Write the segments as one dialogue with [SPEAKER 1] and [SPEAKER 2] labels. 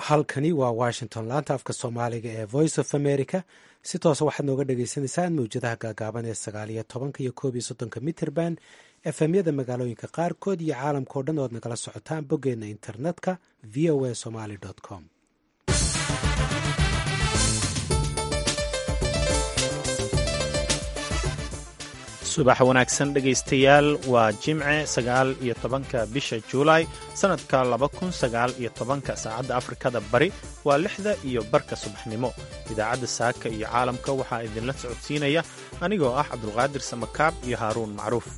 [SPEAKER 1] halkani waa washington laanta afka soomaaliga ee voice of america si toosa waxaad nooga dhagaysanaysaan mawjadaha gaagaaban ee sagaal iyo tobanka iyo koob iyo soddonka mitrband efemyada magaalooyinka qaarkood iyo caalamkao dhan oad nagala socotaan boggeena internetka v o a somaly com
[SPEAKER 2] subax wanaagsan dhegaystayaal waa jimce sagaal iyo tobanka bisha juulaay sannadka laba kun sagaal iyo tobanka saacadda afrikada bari waa lixda iyo barka subaxnimo idaacadda saaka iyo caalamka waxaa idinla socodsiinaya anigoo ah cabdulqaadir samakaab iyo haaruun macruuf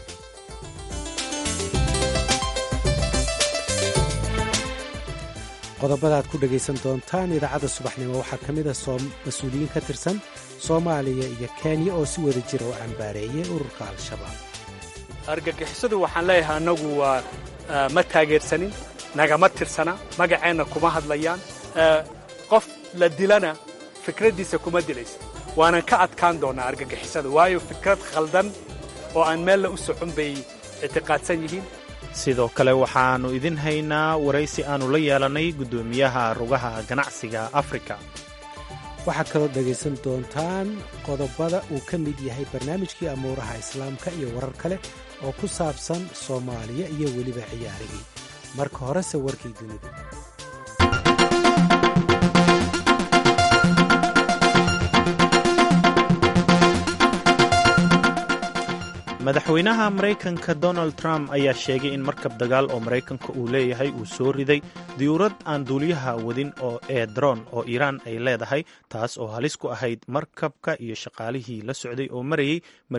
[SPEAKER 1] qodobada aad ku dhegaysan doontaan idaacadda subaxnimo waxaa ka mid a mas-uuliyiin ka tirsan soomaaliya iyo kenya oo si wada jira u cambaareeyay ururka al-shabaab
[SPEAKER 3] argagixisadu waxaan leeyahay annagu waa ma taageersanin nagama tirsana magaceenna kuma hadlayaan qof la dilana fikraddiisa kuma dilaysa waanan ka adkaan doonnaa argagixisada waayo fikrad khaldan oo aan meella u socon bay ictiqaadsan yihiin
[SPEAKER 2] sidoo kale waxaannu idin haynaa waraysi aannu la yeelannay guddoomiyaha rugaha ganacsiga afrika
[SPEAKER 1] waxaad kaloo dhegaysan doontaan qodobada uu ka mid yahay barnaamijkii amuuraha islaamka iyo warar kale oo ku saabsan soomaaliya iyo weliba ciyaarigii marka horese warkii dunida
[SPEAKER 2] madaxweynaha maraykanka donald trump ayaa sheegay in markab dagaal oo maraykanka uu leeyahay uu soo riday diyuurad aan duuliyaha wadin oo ee daroon oo iiraan ay leedahay taas oo halis ku ahayd markabka iyo shaqaalihii la socday oo marayay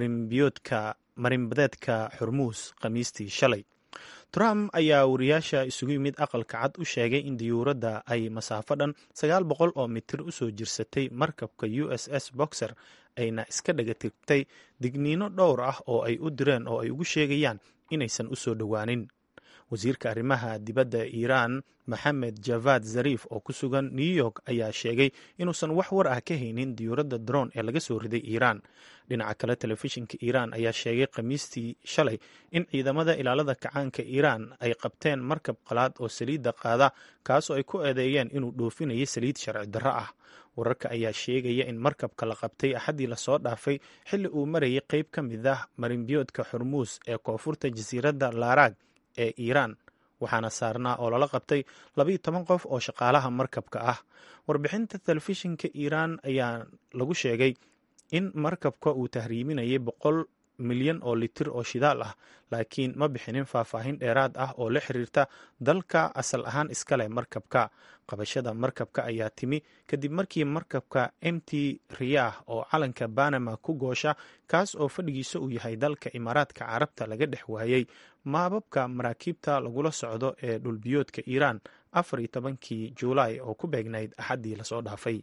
[SPEAKER 2] marinbadeedka xurmuus khamiistii shalay trump ayaa wariyaasha isugu yimid aqalka cad u sheegay in diyuuradda ay masaafo dhan sagaal boqol oo mitir u soo jirsatay markabka u s s boxer ayna iska dhagatirtay digniino dhowr ah oo ay u direen oo ay ugu sheegayaan inaysan u soo dhowaanin wasiirka arrimaha dibadda iiraan maxamed javad zariif oo ku sugan new york ayaa sheegay inuusan wax war ah ka haynin diyuuradda daroon ee laga soo riday iiraan dhinaca kale telefishinka iiraan ayaa sheegay khamiistii shalay in ciidamada ilaalada kacaanka iiraan ay qabteen markab qalaad oo saliidda qaada kaasoo ay ku eedeeyeen inuu dhoofinayay saliid sharci darro ah wararka ayaa sheegaya in markabka la qabtay axaddii lasoo dhaafay xilli uu marayay qayb ka mid ah marinbiyoodka xurmuus ee koonfurta jasiiradda laaraag ee iiraan waxaana saarnaa oo lala qabtay labayo toban qof oo shaqaalaha markabka ah warbixinta telefishinka iiraan ayaa lagu sheegay in markabka uu tahriiminayay boqol milyan oo litir oo shidaal ah laakiin ma bixinin faahfaahin dheeraad ah oo la xiriirta dalka asal ahaan iskale markabka qabashada markabka ayaa timi kadib markii markabka m t riyah oo calanka banama ku goosha kaas oo fadhigiisa uu yahay dalka imaaraadka carabta laga dhex waayey maababka maraakiibta lagula socdo ee dhulbiyoodka iiraan afar iyo tobankii juulaay oo ku beegnayd axaddii lasoo dhaafay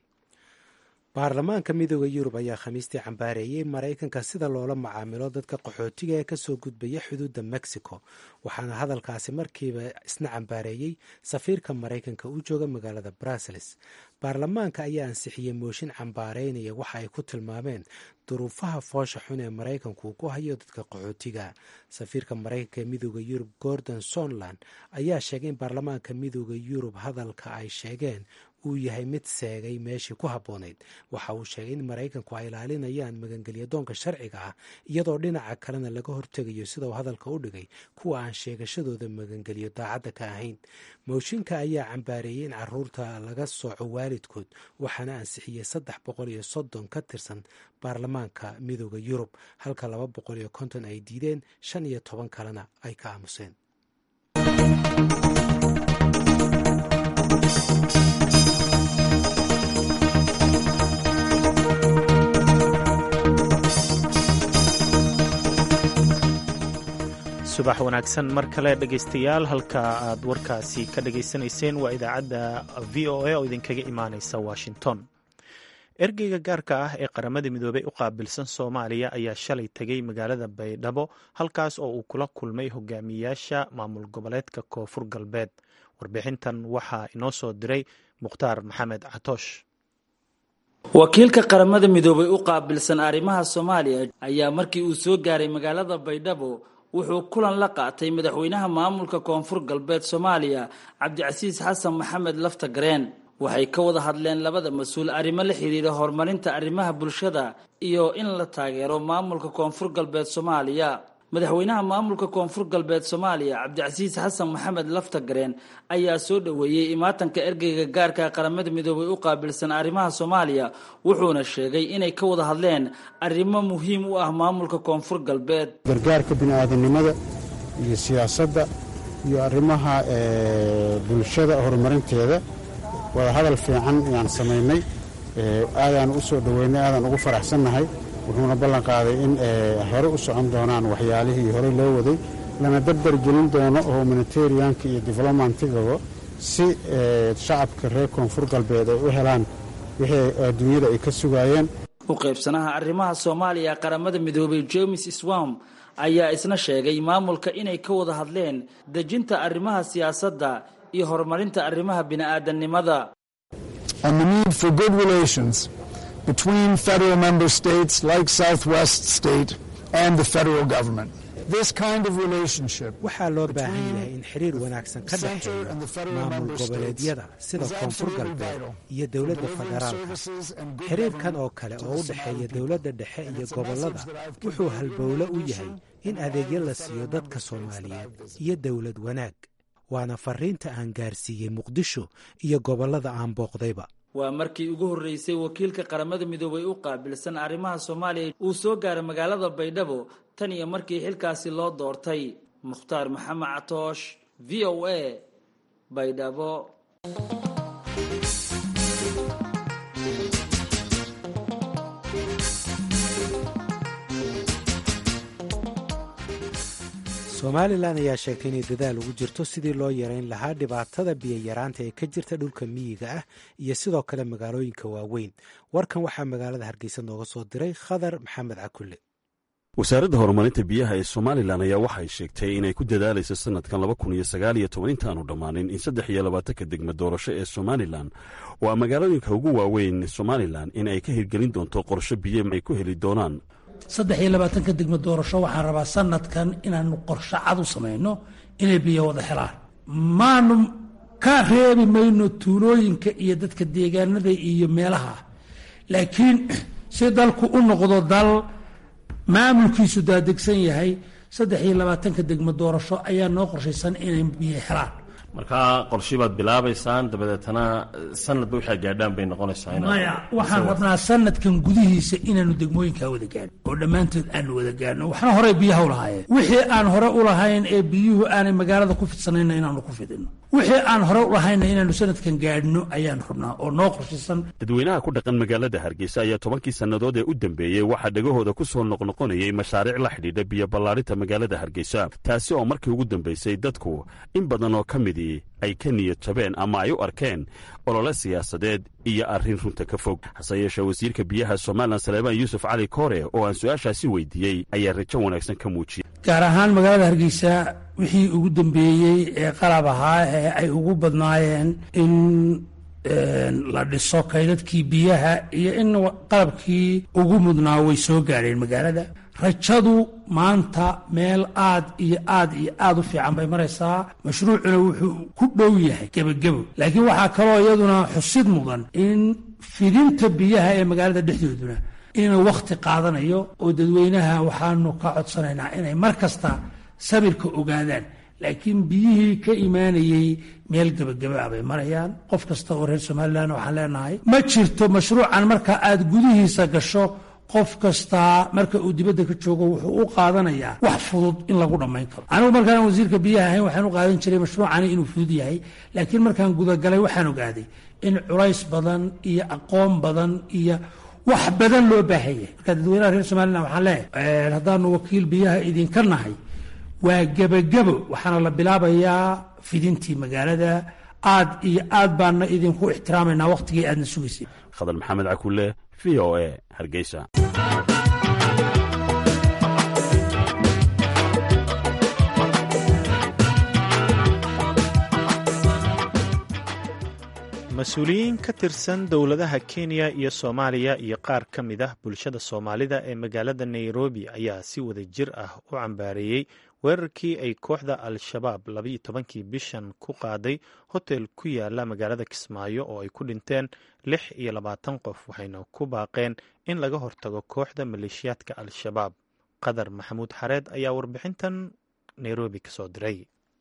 [SPEAKER 1] baarlamaanka midooda yurub ayaa khamiistii cambaareeyey maraykanka sida loola macaamilo dadka qaxootiga ee kasoo gudbaya xuduudda mexico waxaana hadalkaasi markiiba isna cambaareeyey safiirka maraykanka u jooga magaalada brussels baarlamaanka ayaa ansixiyey mooshin cambaareynaya waxa ay ku tilmaameen duruufaha foosha xun ee maraykanku uu ku hayo dadka qaxootiga safiirka maraykanka ee midooda yurub gordon sonland ayaa sheegay in baarlamaanka midooda yurub hadalka ay sheegeen uu yahay mid seegay meeshii ku habboonayd waxa uu sheegay in maraykanku ay ilaalinayaan magangelyadoonka sharciga ah iyadoo dhinaca kalena laga hortegayo sida uu hadalka u dhigay kuwa aan sheegashadooda magangelyo daacadda ka ahayn mooshinka ayaa cambaareeyey in caruurta laga sooco waalidkood waxaana ansixiyey saddex boqol iyo soddon ka tirsan baarlamaanka midooda yurub halka laba boqol iyo konton ay diideen shan iyo toban kalena ay ka aamuseen
[SPEAKER 2] subax wanaagsan mar kale dhegaystayaal halka aad warkaasi ka dhagaysanayseen waa idaacadda v o a oo idinkaga imaaneysa washington ergeyga gaarka ah ee qaramada midoobey u qaabilsan soomaaliya ayaa shalay tegay magaalada baydhabo halkaas oo uu kula kulmay hogaamiyayaasha maamul goboleedka koonfur galbeed warbixintan waxaa inoo soo diray mukhtaar maxamed catoosh
[SPEAKER 4] wakiilka qaramada midoobay u qaabilsan arrimaha soomaaliya ayaa markii uu soo gaaray magaalada baydhabo wuxuu kulan la qaatay madaxweynaha maamulka koonfur galbeed soomaaliya cabdicasiis xasan maxamed lafta gareen waxay ka wada hadleen labada mas-uul arrimo la xidhiira horumarinta arrimaha bulshada iyo in la taageero maamulka koonfur galbeed soomaaliya madaxweynaha maamulka koonfur galbeed soomaaliya cabdicasiis xasan maxamed lafta gareen ayaa soo dhoweeyey imaatanka ergeyga gaarka qaramada midoobay u qaabilsan arrimaha soomaaliya wuxuuna sheegay inay ka wada hadleen arrimo muhiim u ah maamulka koonfur galbeed
[SPEAKER 5] gargaarka bini'aadanimada iyo siyaasadda iyo arrimaha bulshada horumarinteeda wada hadal fiican ayaan samaynay aadaan u soo dhoweynay aadaan ugu faraxsannahay wuxuuna ballan qaaday in hore u socon doonaan waxyaalihii horey loo waday lana darbar gelin doono humanitarianka iyo developmentigaba si shacabka reer koonfur galbeed ay u helaan wixii adduunyada ay ka sugaayeen
[SPEAKER 4] u qaybsanaha arrimaha soomaaliya qaramada midoobay james swam ayaa isna sheegay maamulka inay ka wada hadleen dejinta arrimaha siyaasadda iyo horumarinta arrimaha bini'aadanimada
[SPEAKER 6] between federal member states like Southwest State and the federal government. This kind of relationship
[SPEAKER 1] waxaa loo baahan yahay in xiriir wanaagsan ka dhexeeyo maamul goboleedyada sida koonfur galbeed iyo dowladda federaalka xiriirkan oo kale oo u dhexeeya dowladda dhexe iyo gobollada wuxuu halbowle u yahay in adeegyo la siiyo dadka soomaaliyeed iyo dowlad wanaag waana fariinta aan gaarsiiyey muqdisho iyo gobollada aan booqdayba
[SPEAKER 4] waa markii ugu horreysay wakiilka qaramada midoobay u qaabilsan arrimaha soomaaliya uu soo gaaray magaalada baydhabo tan iyo markii xilkaasi loo doortay mukhtaar maxamed catoosh v o a baydhabo
[SPEAKER 1] somalilan ayaa sheegtay inay dadaal ugu jirto sidii loo yareyn lahaa dhibaatada biyayaraanta ee ka jirta dhulka miyiga ah iyo sidoo kale magaalooyinka waaweyn warkan waxaa magaalada hargeysa nooga soo diray khadar maxamed cakulle
[SPEAKER 7] wasaaradda horumarinta biyaha ee somalilan ayaa waxay sheegtay inay ku dadaalayso sanadkan laba kun iyo sagaal iyo toban intaanu dhammaanin in saddex iyo labaatanka degma doorasho ee somalilan oo a magaalooyinka ugu waaweyn somalilan in ay ka hirgelin doonto qorsho biyo ay ku heli doonaan
[SPEAKER 8] saddex iyo labaatanka degmo doorasho waxaan rabaa sanadkan inaanu qorsho cad u samayno inay biyo wada helaan maanu ka reebi mayno tuulooyinka iyo dadka deegaanada iyo meelaha laakiin si dalku u noqdo dal maamulkiisu daadegsan yahay saddex iyo labaatanka degmo doorasho ayaa noo qorshaysan inay biyo helaan
[SPEAKER 9] markaa qorshii baad bilaabaysaan dabadeetana sanadba waxaa gaadhaan bay noqonaysaa
[SPEAKER 8] maya waxaan rabnaa sanadkan gudihiisa inaanu degmooyinkaa wada gaadhno oo dhammaantood aanu wada gaadhno waxna horey biyaha u lahaayeen wixii aan hore u lahayn ee biyuhu aanay magaalada ku fidsanayna inaanu ku fidino wixii aan hore u lahayna inaanu sanadkan gaadhno ayaan rabnaa oo noo qorshaysan
[SPEAKER 7] dadweynaha ku dhaqan magaalada hargeysa ayaa tobankii sannadood ee u dambeeyey waxaa dhegahooda ku soo noqnoqonayay mashaariic la xidhiidha biyo ballaarinta magaalada hargeysa taasi oo markii ugu dambaysay dadku in badan oo ka midii ay ka niyad jabeen ama ay u arkeen olole siyaasadeed iyo arrin runta ka fog hase yeeshee wasiirka biyaha somalilan saleebaan yuusuf cali koore oo aan su-aashaasi weydiiyey ayaa rajo wanaagsan ka muujiyey
[SPEAKER 8] gaar ahaan magaalada hargeysa wixii ugu dambeeyey ee qalab ahaa ee ay ugu badnaayeen in la dhiso kaydadkii biyaha iyo in qalabkii ugu mudnaa way soo gaadheen magaalada rajadu maanta meel aad iyo aad iyo aad u fiican bay maraysaa mashruucuna wuxuu ku dhow yahay gebagebo laakiin waxaa kaloo iyaduna xusid mudan in fidinta biyaha ee magaalada dhexdooduna inuu wakhti qaadanayo oo dadweynaha waxaanu ka codsanaynaa inay mar kasta sabirka ogaadaan laakiin biyihii ka imaanayey meel gebagaba bay marayaan qof kasta oo reer somalilan waxaan leenahay ma jirto mashruucan marka aad gudihiisa gasho qof kastaa marka uu dibadda ka joogo wuxuu u qaadanayaa wax fudud in lagu dhammayn karo anigu markaan wasiirka biyaha ahayn waxaan u qaadan jiray mashruucani inuu fudud yahay laakiin markaan gudagalay waxaan ogaaday in culays badan iyo aqoon badan iyo wax badan loo baahan yahay marka dadweynaha reer somalilan waxaan leeyahay haddaanu wakiil biyaha idinka nahay waa gebagebo waxaana la bilaabayaa fidintii magaalada aad iyo aad baana idinku ixtiraamaynaa wakhtigii aadna sugaysay
[SPEAKER 7] khadar maxamed cakulle v o a hargeysa
[SPEAKER 2] mas-uuliyiin ka tirsan dowladaha kenya iyo soomaaliya iyo qaar ka mid ah bulshada soomaalida ee magaalada nairobi ayaa si wada jir ah u cambaareeyey weerarkii ay kooxda al-shabaab labayo tobankii bishan ku qaaday hotel ku yaala magaalada kismaayo oo ay ku dhinteen lix iyo labaatan qof waxayna ku baaqeen in laga hortago kooxda maleeshiyaadka al-shabaab qadar maxamuud xareed ayaa warbixintan nairobi kasoo diray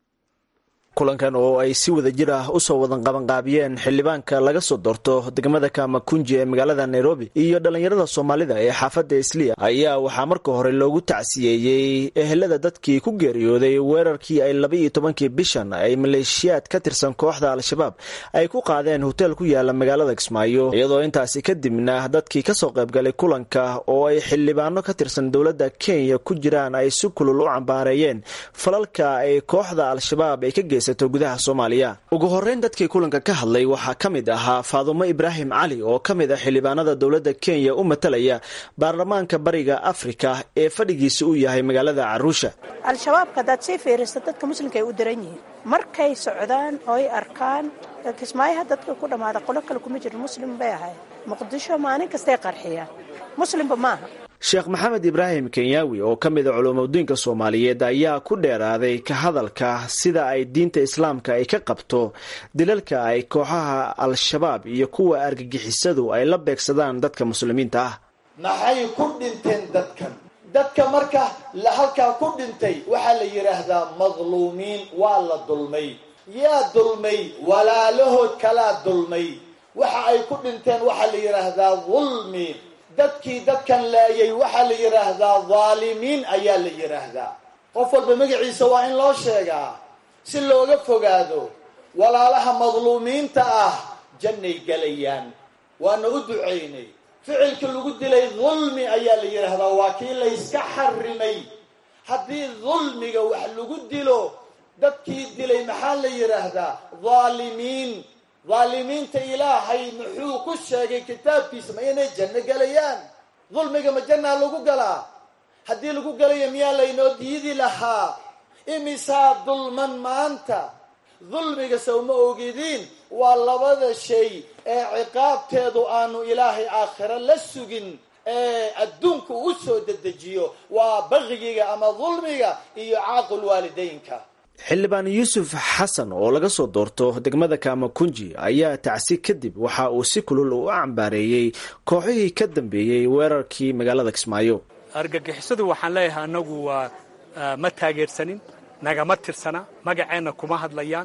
[SPEAKER 10] kulankan oo ay si wada jir ah usoo wadan qabanqaabiyeen xildhibaanka laga soo doorto degmada kamakunji ee magaalada nairobi iyo dhallinyarada soomaalida ee xaafadda isliya ayaa waxaa marka hore loogu tacsiyeeyey ehelada dadkii ku geeriyooday weerarkii ay labaiyo tobankii bishan ay maleeshiyaad ka tirsan kooxda al-shabaab ay ku qaadeen hotel ku yaala magaalada kismaayo iyadoo intaasi kadibna dadkii kasoo qaybgalay kulanka oo ay xildhibaano ka tirsan dowladda kenya ku jiraan ay si kulul u cambaareeyeen falalka ay kooxda al-shabaab ay ka gudaha soomaaliya ugu horeyn dadkii kulanka ka hadlay waxaa ka mid ahaa faadumo ibraahim cali oo ka mid ah xildhibaanada dowladda kenya u matalaya baarlamaanka bariga afrika ee fadhigiisa uu yahay magaalada caruusha
[SPEAKER 11] al-shabaabka haddaad sii fiirisa dadka muslimka ay u daran yihiin markay socdaan oo ay arkaan kismaayaha dadka ku dhammaada qolo kale kuma jiro muslim bay ahay muqdisho maalin kastay qarxiyaan muslimba maaha
[SPEAKER 10] sheekh maxamed ibraahim kenyaawi oo ka mid a culuumadiinka soomaaliyeed ayaa ku dheeraaday ka hadalka sida ay diinta islaamka ay ka qabto dilalka ay kooxaha al-shabaab iyo kuwa argagixisadu ay la beegsadaan dadka muslimiinta ah
[SPEAKER 12] maxay ku dhinteen dadkan dadka marka halkaa ku dhintay waxaa la yidhaahdaa madluumiin waa la dulmay yaa dulmay walaalahood kalaa dulmay waxa ay ku dhinteen waxaa la yidhaahdaa dulmi dadkii dadkan laayay waxaa la yidhaahdaa dhaalimiin ayaa la yidhaahdaa qof walba magaciisa waa in loo sheegaa si looga fogaado walaalaha madluumiinta ah jannay gelayaan waana u ducaynay ficilka lagu dilay dulmi ayaa la yidhaahdaa waa kii layska xarimay haddii dulmiga wax lagu dilo dadkii dilay maxaa la yidhaahdaa dhaalimiin dhaalimiinta ilaahay muxuu ku sheegay kitaabkiisa ma inay janno gelayaan dulmiga ma jannaa lagu galaa haddii lagu galayo miyaa laynoo diidi lahaa imisaa dulman maanta dulmiga sawma ogidiin waa labada shay ee ciqaabteedu aanu ilaahay aakhiro la sugin ee adduunka u soo dedejiyo waa baqigiga ama dulmiga iyo caaqul waalidaynka
[SPEAKER 10] xildhibaan yuusuf xasan oo laga soo doorto degmada kamakunji ayaa tacsi kadib waxa uu si kulul u cambaareeyey kooxihii ka dambeeyey weerarkii magaalada kismaayo
[SPEAKER 3] argagixisadu waxaan leeyahay annagu waa ma taageersanin nagama tirsana magaceenna kuma hadlayaan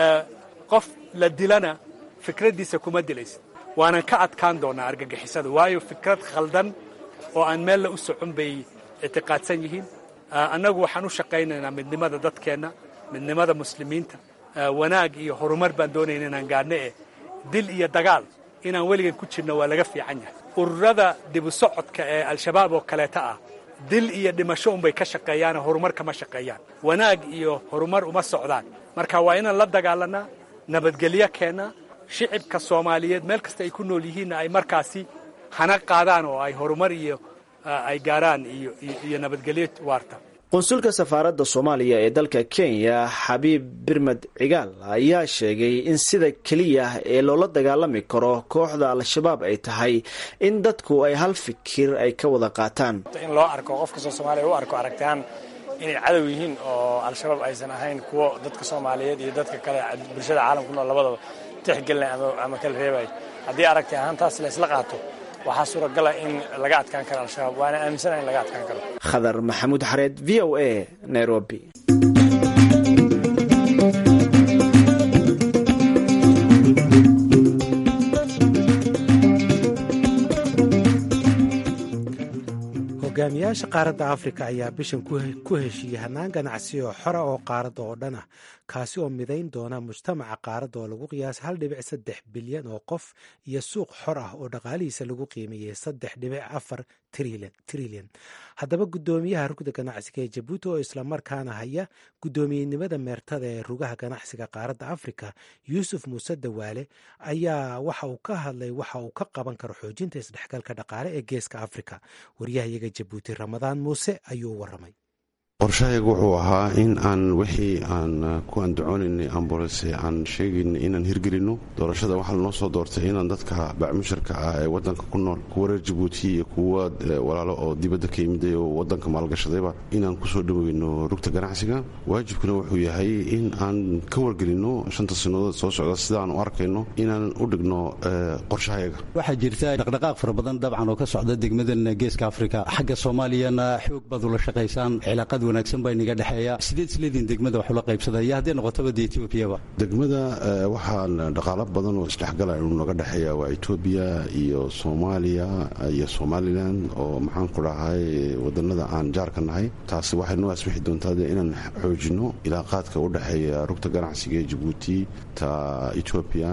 [SPEAKER 3] qof la dilana fikraddiisa kuma dilaysa waanan ka adkaan doonaa argagixisada waayo fikrad khaldan oo aan meella u socon bay ictiqaadsan yihiin annagu waxaan u shaqaynaynaa midnimada dadkeenna midnimada muslimiinta wanaag iyo horumar baan doonayna inaan gaadhno eh dil iyo dagaal inaan weligan ku jirno waa laga fiican yahay ururada dibu socodka ee al-shabaab oo kaleeta ah dil iyo dhimasho unbay ka shaqeeyaane horumar kama shaqeeyaan wanaag iyo horumar uma socdaan marka waa inaan la dagaalanaa nabadgelyo keennaa shicibka soomaaliyeed meel kasta ay ku nool yihiinna ay markaasi hana qaadaan oo ay horumar iyo ay gaaraan iyo nabadgelyo waarta
[SPEAKER 10] qunsulka safaaradda soomaaliya ee dalka kenya xabiib birmed cigaal ayaa sheegay in sida keliya ee loola dagaalami karo kooxda al-shabaab ay tahay in dadku ay hal fikir ay ka wada qaataan
[SPEAKER 13] in loo arko qof kastoo soomaaliya u arko aragtaan inay cadow yihiin oo al-shabaab aysan ahayn kuwo dadka soomaaliyeed iyo dadka kale bulshada caalamku nool labadaba tixgelinay ama kala reebay haddii aragti ahaan taas la isla qaato waxaa suuragala in laga adkaan karo al-shabaab waana aaminsana in laga adkaan karo
[SPEAKER 10] khadar maxamuud xareed v o a nairobi
[SPEAKER 1] hogaamiyaasha qaaradda afrika ayaa bishan ku heshiiyey hannaan ganacsi oo xora oo qaaradda oo dhan ah kaasi oo midayn doona mujtamaca qaaradda oo lagu qiyaasa hal dhibic saddex bilyan oo qof iyo suuq xor ah oo dhaqaalihiisa lagu qiimeeyey saddex dhibic afar trilyan haddaba guddoomiyaha rugda ganacsiga ee jabuuti oo islamarkaana haya guddoomiyenimada meertada ee rugaha ganacsiga qaaradda afrika yuusuf muuse dawaale ayaa waxa uu ka hadlay waxa uu ka qaban karo xoojinta isdhexgalka dhaqaale ee geeska afrika waryahayaga jabuuti ramadaan muuse ayuu waramay
[SPEAKER 14] qorshahayga wuxuu ahaa in aan wixii aan ku andacoonaynay ambulanse aan sheegaynay inaan hirgelinno doorashada waxaa lanoo soo doortay inaan dadka bacmusharka ah ee wadanka ku nool kuwa reer jabuuti iyo kuwa walaalo oo dibadda ka yimiday oo wadanka maalgashadayba inaan kusoo dhaweyno rugta ganacsiga waajibkuna wuxuu yahay in aan ka wargelinno shanta sanadood soo socda sidaan u arkayno inaan u dhigno qorshahayaga
[SPEAKER 15] waxaa jirta dhaqdhaqaaq fara badan dabcan oo ka socda degmadan geeska afrika xagga soomaaliyana xoog baad ula shaqaysaan cilaaqad wanaagsan baa inaga dhexeeya sideed isleediin degmada wax ula qaybsada iyo haddii noqotaba de etoobiyaba
[SPEAKER 14] degmada waxaan dhaqaalo badan oo isdhexgala inuu naga dhexeeya waa etoobiya iyo soomaaliya iyo somalilan oo maxaan ku dhahay wadanada aan jaarka nahay taasi waxay noo asbixi doontaa de inaan xoojinno ilaaqaadka u dhexeeya rugta ganacsiga ee jabuuti ta etoobiya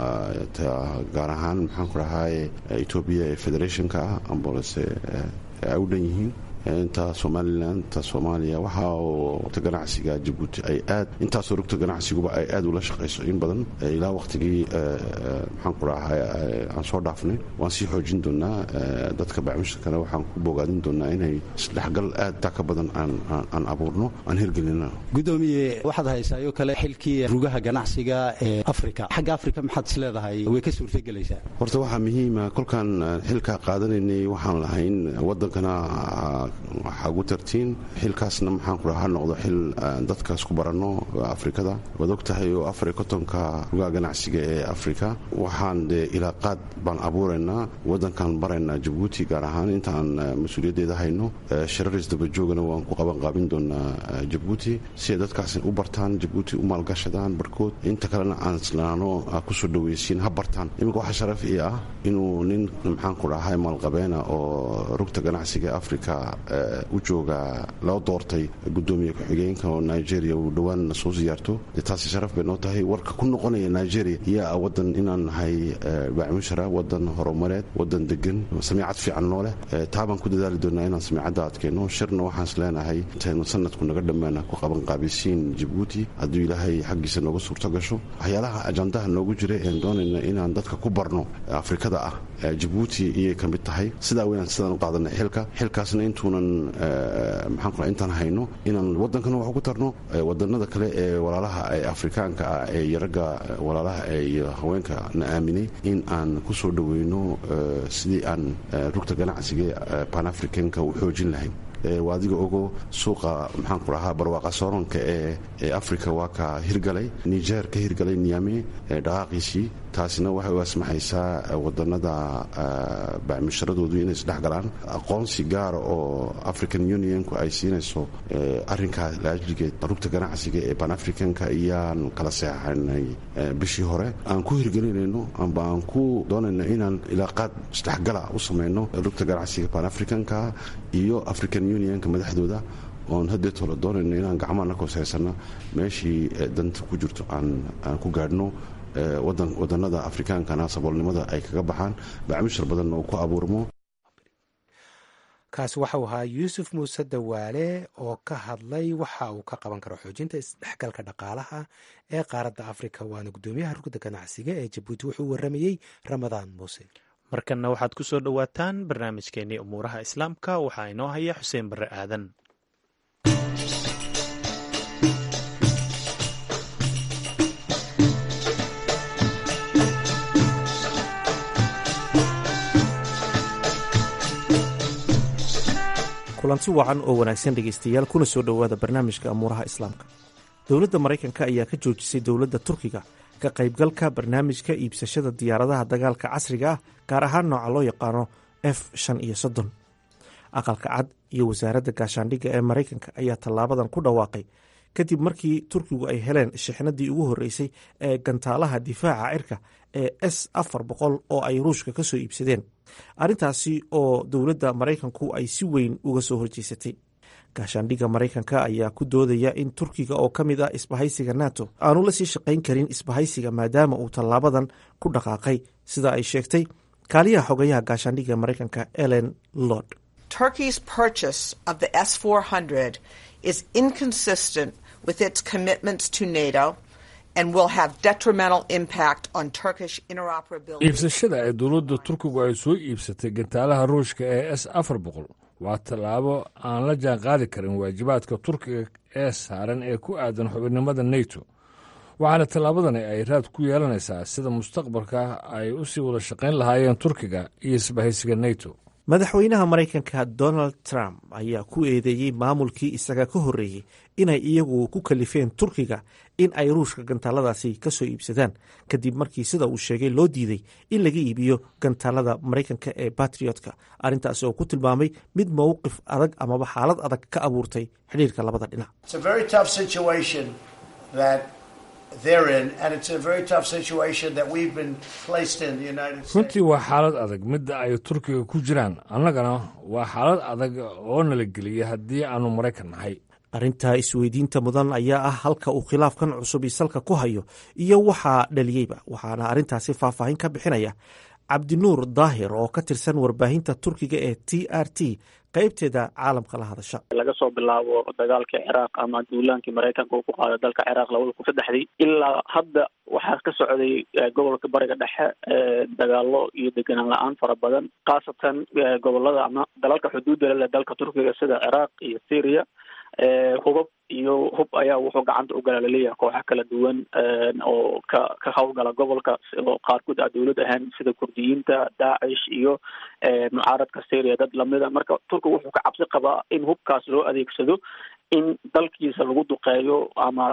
[SPEAKER 14] ta gaar ahaan maxaan ku dhahay etoobiya ee federationka ah ambalse ay u dhan yihiin inta somalilan ta soomaaliya waxa oo ta ganacsiga jabuuti ay aad intaasoo rugta ganacsiguba ay aad ula shaqayso in badan ilaa wakhtigii maxaan ku dhahay aan soo dhaafnay waan sii xoojin doonaa dadka bacmushirkana waxaan ku bogaadin doonaa inay isdhexgal aad taa ka badan aan abuurno aan hirgelino
[SPEAKER 15] gudoomiye waxaad haysaayo kale xilkii rugaha ganacsiga ee afrika xagga afrika maxaad is leedahay way ka suurtagelaysaa
[SPEAKER 14] horta waxaa muhiima kolkaan xilkaa qaadanaynay waxaan lahayn wadankana waxaa ugu tartiin xilkaasna maxaan ku dhaha ha noqdo xil dadkaas ku baranno afrikada waad og tahay oo afar iyo kontonka rugaha ganacsiga ee afrika waxaan dee ilaaqaad baan abuuraynaa wadankan baraynaa jabuuti gaar ahaan intaan mas-uuliyaddeeda hayno shiraris dabajoogana waan ku qabanqaabin doonaa jabuuti si ay dadkaas u bartaan jabuuti u maalgashadaan barhkood inta kalena aan islaano kusoo dhaweysiin ha bartaan iminka waxaa sharaf ii ah inuu nin maxaan ku dhahay maalqabeena oo rugta ganacsiga ee afrika u jooga loo doortay gudoomiye ku-xigeenka oo nigeria uu dhowaan soo siyaarto dee taasi sharaf bay noo tahay warka ku noqonaya nigeria yaa wadan inaan nahay bacmushara wadan horumareed wadan degan samiicad fiican noo leh taa baan ku dadaali doonaa inaan samiicadda adkeenno shirna waxaan is leenahay intaynu sanadku naga dhammaana ku qabanqaabisiin jabuuti hadduu ilaahay xaggiisa nooga suurto gasho waxyaalaha ajandaha noogu jira een doonayna inaan dadka ku barno afrikada ah jabuuti iyay ka mid tahay sidaa weynaan sidaan u qaadanay xilka xilkaasna intuunan maxaan ku intaan hayno inaan wadankana wax ugu tarno wadanada kale ee walaalaha ee afrikaanka ah ee iyo ragga walaalaha ee iyo haweenka na aaminay in aan ku soo dhoweyno sidii aan rugta ganacsiga pan africanka u xoojin lahayn waa adiga ogo suuqa maxaan ku dhahaa barwaaqa sooronka ee ee africa waa ka hirgalay niger ka hirgalay niame dhaqaaqiisii taasina waxay u asmaxaysaa wadanada bacmusharadoodu inay isdhexgalaan aqoonsi gaara oo african unionku ay siinayso arinkaa laajligeed rugta ganacsiga ee pan africanka iyaan kala seexanay bishii hore aan ku hirgelinayno amba aan ku doonayno inaan ilaaqaad isdhexgala u samayno rugta ganacsiga pan africanka iyo african unionka madaxdooda oon hadeetoola doonayno inaan gacmaha ka hooseysanna meeshii danta ku jirto aan ku gaadhno wadanada afrikaankana saboolnimada ay kaga baxaan bacmushar badanna uu ku abuurmo
[SPEAKER 1] kaasi waxau ahaa yuusuf muuse dawaale oo ka hadlay waxa uu ka qaban karo xoojinta isdhexgalka dhaqaalaha ee qaaradda afrika waana guddoomiyaha rugda ganacsiga ee jabuuti wuxuu waramayey ramadaan muuse
[SPEAKER 2] markanna waxaad ku soo dhowaataan barnaamijkeenii umuuraha islaamka waxaa inoo haya xuseen barre aadan
[SPEAKER 16] kulanti wacan oo wanaagsan dhegaystayaal kuna soo dhowaada barnaamijka amuuraha islaamka dowladda maraykanka ayaa ka joojisay dowladda turkiga ka qaybgalka barnaamijka iibsashada diyaaradaha dagaalka casriga ah gaar ahaan nooca loo yaqaano f shan iyo soddon aqalka cad iyo wasaaradda gaashaandhigga ee maraykanka ayaa tallaabadan ku dhawaaqay kadib markii turkigu ay heleen shixnadii ugu horreysay ee gantaalaha difaaca cirka ee s afar boqol oo ay ruushka ka soo iibsadeen arrintaasi oo dowladda maraykanku ay si weyn uga soo horjeysatay gaashaandhigga maraykanka ayaa ku doodaya in turkiga oo ka mid ah isbahaysiga nato aanu la sii shaqayn karin isbahaysiga maadaama uu tallaabadan ku dhaqaaqay sida ay sheegtay kaaliyaha xogayaha gaashaandhigga maraykanka ellen lord
[SPEAKER 17] Turkey's purchase of the S 400 is inconsistent with its commitments to NATO and will have detrimental impact on Turkish interoperability.
[SPEAKER 18] iibsashada ee dowladda turkigu ay soo iibsatay gantaalaha ruushka ee s afar boqol waa tallaabo aan la jaan qaadi karin waajibaadka turkiga ee saaran ee ku aadan xubinnimada neto waxaana tallaabadani ay raad ku yeelanaysaa sida mustaqbalka ay u sii wada shaqayn lahaayeen turkiga iyo isbahaysiga neto
[SPEAKER 16] madaxweynaha maraykanka donald trump ayaa ku eedeeyey maamulkii isaga ka horreeyey inay iyagu ku kalifeen turkiga in ay ruushka gantaaladaasi ka soo iibsadaan kadib markii sida uu sheegay loo diiday in laga iibiyo gantaalada maraykanka ee batriotka arrintaasi oo ku tilmaamay mid mowqif adag amaba xaalad adag ka abuurtay xidhiirka labada dhinac
[SPEAKER 18] runtii waa xaalad adag midda ay turkiga ku jiraan annagana waa xaalad adag oo nala geliya haddii aanu maraykan nahay
[SPEAKER 16] arrinta isweydiinta mudan ayaa ah halka uu khilaafkan cusub isalka ku hayo iyo waxaa dhaliyeyba waxaana arrintaasi faahfaahin ka bixinaya cabdinuur daahir oo ka tirsan warbaahinta turkiga ee t r t qaybteeda caalamka la hadasha
[SPEAKER 19] laga soo bilaabo dagaalkii ciraaq ama duulaankii maraykanka uu ku qaaday dalka ciraaq labada kun saddexdii ilaa hadda waxaa ka socday gobolka bariga dhexe dagaalo iyo deganaan la-aan fara badan khaasatan gobolada ama dalalka xuduudda leh dalka turkiga sida ciraaq iyo syria hubab iyo hub ayaa wuxuu gacanta u gala laleeyahay kooxa kala duwan oo ka ka howlgala gobolka oo qaarkood a dowlad ahaan sida kurdiyiinta daacish iyo mucaaradka syria dad lamida marka turkiga wuxuu ka cabsi qabaa in hubkaas loo adeegsado in dalkiisa lagu duqeeyo ama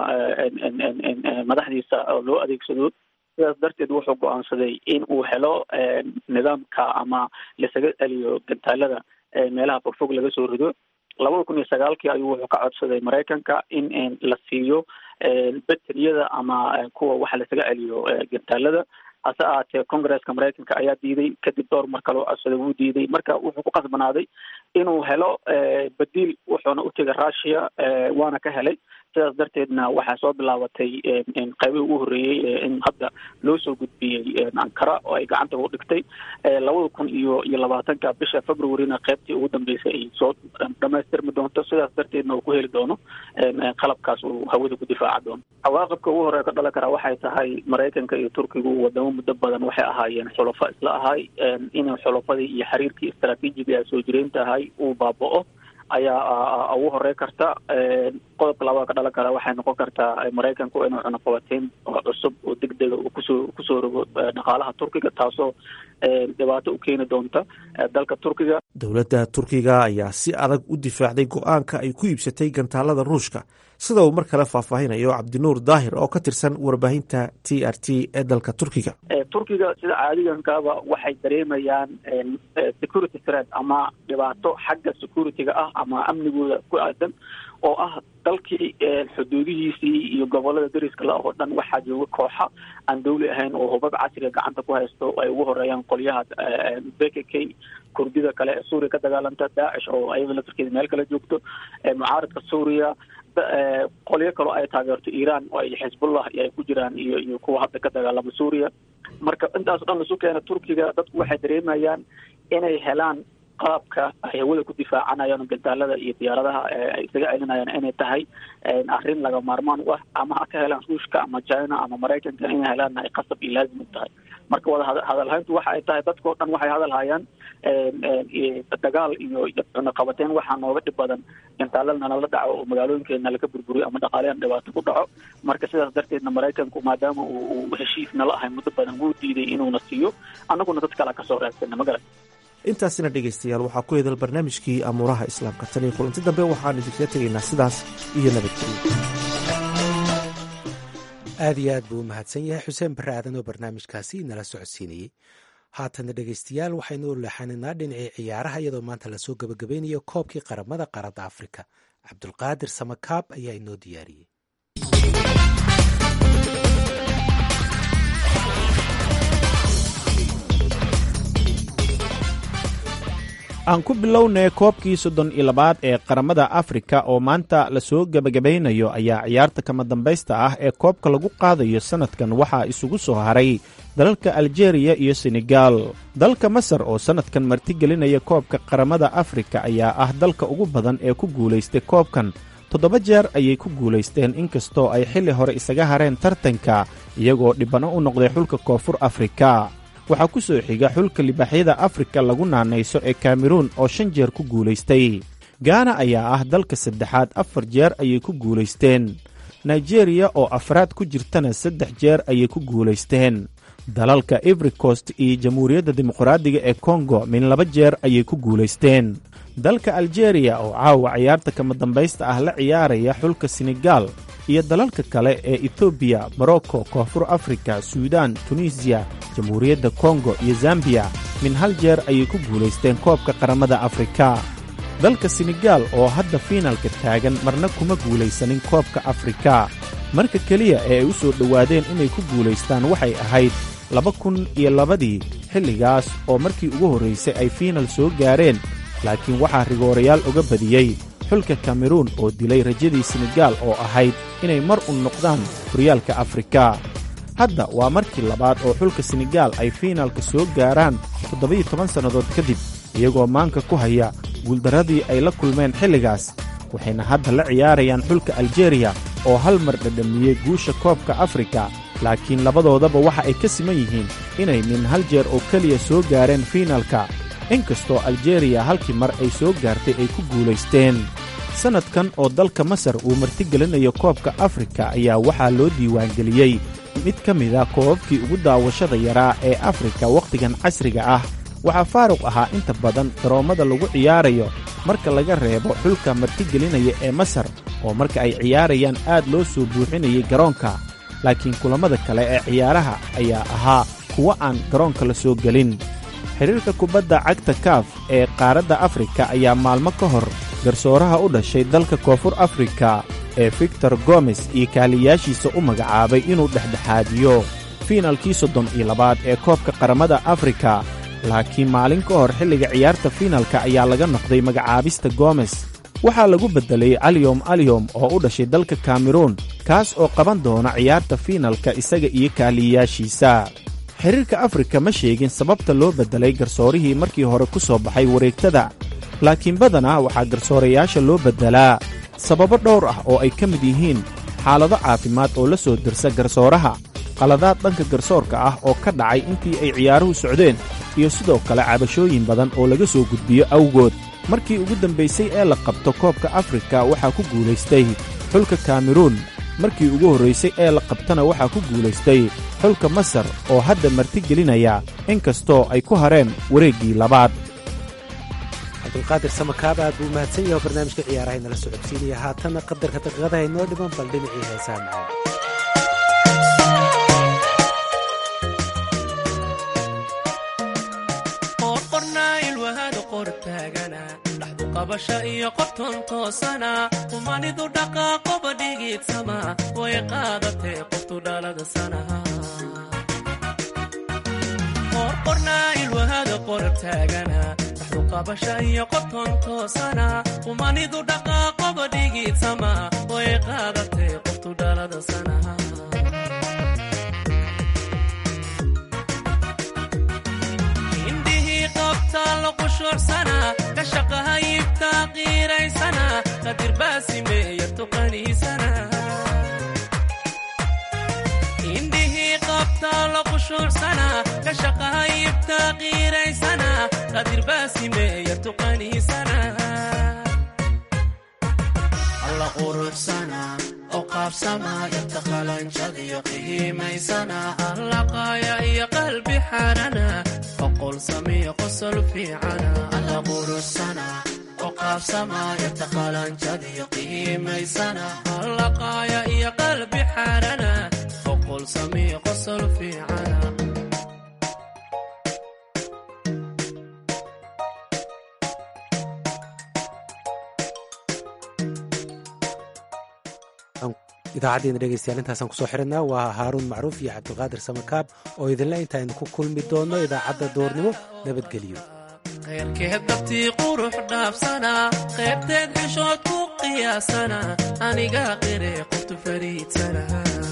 [SPEAKER 19] madaxdiisa loo adeegsado sidaas darteed wuxuu go-aansaday in uu helo nidaamka ama lasaga celiyo gantaalada meelaha fogfog laga soo rido labada kun iyo sagaalkii ayuu wuxuu ka codsaday maraykanka in la siiyo beteriyada ama kuwa waxa lasaga celiyo gantaalada hase ahaatee congresska maraykanka ayaa diiday kadib dhowr mar kaloo codsaday wuu diiday marka wuxuu ku qasbanaaday inuu helo badiil wuxuuna u tegay russia waana ka helay sidaas darteedna waxaa soo bilaabatay qaybihii ugu horreeyey in hadda loo soo gudbiyey ankara oo ay gacanta u dhigtay labada kun iyo iyo labaatanka bisha februaryna qaybtii ugu dambeysay ay soo dhamaystirmi doonto sidaas darteedna uu ku heli doono qalabkaas uu hawada ku difaaca doono cawaaqibka ugu horreya ka dhalan karaa waxay tahay maraykanka iyo turkigu wadamo muddo badan waxay ahaayeen xulafo isla ahay inay xulafadii iyo xiriirkii istaraatiijiga ee soo jireynta ahay uu baaba-o ayaa ugu horey karta qodobka labaad ka dhalan kara waxay noqon kartaa maraykanku inuu cunaqabateyn oo cusub oo degdega uu kusoo kusoo rogo dhaqaalaha turkiga taasoo dhibaato u keeni doonta dalka turkiga
[SPEAKER 16] dowladda turkiga ayaa si adag u difaacday go-aanka ay ku iibsatay gantaalada ruushka sida uu mar kale faahfaahinayo cabdinuur daahir oo ka tirsan warbaahinta t r t ee dalka turkiga
[SPEAKER 19] turkiga sida caadigankaaba waxay dareemayaan security threat ama dhibaato xagga security-ga ah ama amnigooda ku aadan oo ah dalkii xuduudihiisii iyo gobolada dariska la oo dhan waxaa jooga kooxa aan dawli ahayn oo hubab casriga gacanta ku haysto ay ugu horeeyaan qolyaha b k k kurdida kale ee suuriya ka dagaalanta daacish oo ayada laftarkeeda meel kale joogto mucaaradka suuriya qolyo kaloo ay taageerto iran oo ay xisbullah iyo ay ku jiraan iyo iyo kuwa hadda ka dagaalama suuriya marka intaas o dhan lasu keena turkiga dadku waxay dareemayaan inay helaan qaabka ay hawada ku difaacanayaan gantaalada iyo diyaaradaha ay isaga celinayaan inay tahay arrin laga maarmaan u ah ama ha ka helaan ruushka ama china ama maraykanka inay helaan ay qasab iyo laazim u tahay marka wada hadalhayntu waxa ay tahay dadkao dhan waxay hadal hayaan dagaal iyo cunaqabateyn waxaa nooga dhib badan gantaalada nala dhaco oo magaalooyinkeena laga burburiyo ama dhaqaaleyan dhibaato ku dhaco marka sidaas darteedna maraykanku maadaama uu heshiis nala ahay muddo badan wuu diiday inuuna siiyo annaguna dad kala kasoo raadsana magarat
[SPEAKER 16] intaasina dhegaystayaal waxaa ku hedal barnaamijkii amuuraha islaamka tan iyo kulanti dambe waxaan idinkaga tegaynaa sidaas iyo nabadgelyo
[SPEAKER 1] aad iyo aad buu u mahadsan yahay xuseen barre aadan oo barnaamijkaasi nala socodsiinayey haatana dhegaystayaal waxaynu u leexanaynaa dhinacii ciyaaraha iyadoo maanta lasoo gebagabeynayo koobkii qaramada qaaradda afrika cabdulqaadir samakaab ayaa inoo diyaariyey
[SPEAKER 2] aan ku bilownay koobkii soddon iyo labaad ee qaramada afrika oo maanta lasoo gebagabaynayo ayaa ciyaarta kama dambaysta ah ee koobka lagu qaadayo sannadkan waxaa isugu soo haray dalalka aljeeriya iyo senegal dalka masar oo sannadkan martigelinaya koobka qaramada afrika ayaa ah dalka ugu badan ee ku guulaystay koobkan toddoba jeer ayay ku guulaysteen inkastoo ay xilli hore isaga hareen tartanka iyagoo dhibano u noqday xulka koonfur afrika waxaa ku soo xiga xulka libaaxyada afrika lagu naanayso ee kameruun oo shan jeer ku guulaystay gaana ayaa ah dalka saddexaad afar jeer ayay ku guulaysteen nigeriya oo afraad ku jirtana saddex jeer ayay ku guulaysteen dalalka ivry coast iyo jamhuuriyadda dimuqraadiga ee kongo min laba jeer ayay ku guulaysteen dalka aljeeriya oo caawa ciyaarta kama dambaysta ah la ciyaaraya xulka senegaal iyo dalalka kale ee etoobiya morocco koonfur afrika suudaan tunisiya jamhuuriyadda kongo iyo zambiya min hal jeer ayay ku guulaysteen koobka qaramada afrika dalka senegaal oo hadda fiinalka taagan marna kuma guulaysanin koobka afrika marka keliya ee ay u soo dhowaadeen inay ku guulaystaan waxay ahayd laba kun iyo labadii xilligaas oo markii ugu horraysay ay fiinal soo gaareen laakiin waxaa rigoorayaal uga badiyey xulka kameruun oo dilay rajadii senegaal oo ahayd inay mar un noqdaan horyaalka afrika hadda waa markii labaad oo xulka senegaal ay fiinalka soo gaaraan toddobiyo toban sannadood kadib iyagoo maanka ku haya guuldarradii ay la kulmeen xilligaas waxayna hadda la ciyaarayaan xulka aljeeriya oo hal mar dhadhamiyey guusha koobka afrika laakiin labadoodaba waxa ay ka siman yihiin inay min hal jeer oo keliya soo gaareen fiinalka inkastoo aljeeriya halkii mar ay soo gaartay ay ku guulaysteen sannadkan oo dalka masar uu martigelinayo koobka afrika ayaa waxaa loo diiwaangeliyey mid ka mida koobabkii ugu daawashada yaraa ee afrika wakhtigan casriga ah waxaa faaruq ahaa inta badan garoommada lagu ciyaarayo marka laga reebo xulka martigelinaya ee masar oo marka ay ciyaarayaan aad loo soo buuxinayay garoonka laakiin kulammada kale ee ciyaaraha ayaa ahaa kuwo aan garoonka la soo gelin xidhiirka kubadda cagta kaaf ee qaaradda afrika ayaa maalmo ka hor garsooraha u dhashay dalka koonfur afrika ee victor gomes iyo kaaliyaashiisa u magacaabay inuu dhexdhexaadiyo fiinalkii soddon iyo labaad ee koobka qaramada afrika laakiin maalin ka hor xilliga ciyaarta fiinalka ayaa laga noqday magacaabista gomes waxaa lagu beddelay aliyom aliyom oo u dhashay dalka kameruun kaas oo qaban doona ciyaarta fiinalka isaga iyo kaaliyayaashiisa xiriirka afrika ma sheegin sababta loo beddelay garsoorihii markii hore ku soo baxay wareegtada laakiin badanaa waxaa garsoorayaasha loo beddelaa sababo dhowr ah oo ay ka mid yihiin xaalado caafimaad oo la soo dirsa garsooraha qaladaad dhanka garsoorka ah oo ka dhacay intii ay ciyaaruhu socdeen iyo sidoo kale cabashooyin badan oo laga soo gudbiyo awgood markii ugu dambaysay ee la qabto koobka afrika waxaa ku guulaystay xulka kameruun markii ugu horraysay ee la qabtana waxaa ku guulaystay xulka masar oo hadda martigelinaya inkastoo ay ku hareen wareeggii labaad
[SPEAKER 1] cabdulqaadir samakaab aad buu mahadsan yaho barnaamijka ciyaaraha inala socodsiinaya haatanna qadarka daqiiqadaha inoo dhiman bal dhinacii heesaa macaan
[SPEAKER 20] qabasha iyo qofton toosana qumanidu dhaqaaqoba dhigiidsama way qaadatee qoftu dhalada sanaha qorqornaa ilwahada qorab taagana dhaxdu qabasha iyo qofton toosana qumanidu dhaqaaqoba dhigiidsama way qaadatee qoftu dhalada sanaha kashaqahayibtaa qiiraysana qadirbaasimeeya tuqaniisana indhihii qabtaa la qushuursana kashaqahayibtaa qiiraysana qadirbaasimeeya tuqaniisana alla quruxsana oo qaabsama yarta qalanjadiyo qihiimaysana allaqaaya iyo qalbi xarana oqol samiyo qosol fiicana alla quruxsana oo qaabsama yarta qalanjadiyo qihiimaysana allaqaaya iyo qalbi xarana oqol samiyo qosol fiicana
[SPEAKER 1] idaacaddeena dhegeystayaal intaasaan kusoo xidhanaa waa haaruun macruuf iyo cabdulqaadir samakaab oo idinle intaaynu ku kulmi doonno idaacadda doornimo nabadgelyo
[SPEAKER 20] kheyrkeed dabtii qurux dhaafsana qaybteed xishood ku qiyaasana aniga qire qoftu fariidsana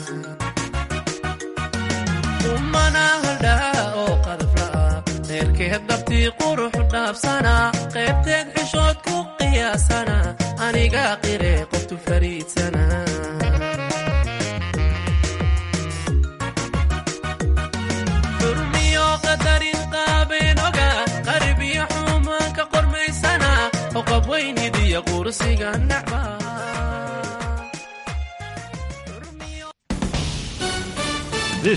[SPEAKER 20] umana haldhaa oo qadafla'a kheyrkeed dabtii qurux dhaafsana qaybteed xishood ku qiyaasana aniga qire qoftu fariidsana xurmiyo qada iyo qursiga nacba